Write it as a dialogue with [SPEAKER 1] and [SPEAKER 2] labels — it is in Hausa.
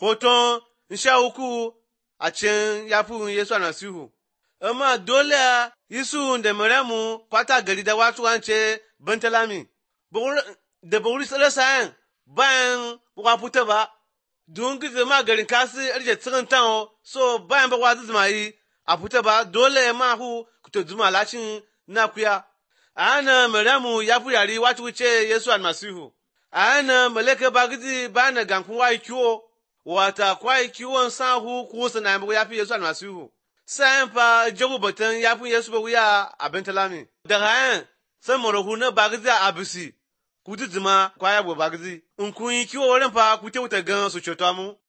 [SPEAKER 1] hoton sha uku a cikin yafin Yesu almasihu. Amma dole Yesu da Maryamu kwata gari da wasu wance Bentalami. Da ba wuri tsere sayan bayan wa fita ba, don gizo ma garin kasi arje tsirin tan so bayan ba wazi zuma yi a fita ba dole ma hu kuta zuma lashin na kuya. A hana Maryamu ya fi yari wata wuce Yesu almasihu. A hana malaka bagidi bayan na gankun wa kiwo, wata kwa kiwon sahu kusa na ya fi Yesu almasihu. Sayan fa jago batun ya fi Yesu ba wuya a Bentalami. Daga yan sai marahu na bagidi a abisi. Kuti zuma kwaya bo bagidi. In kun yi kiwo wurin fa ku te wuta gan su ceto mu.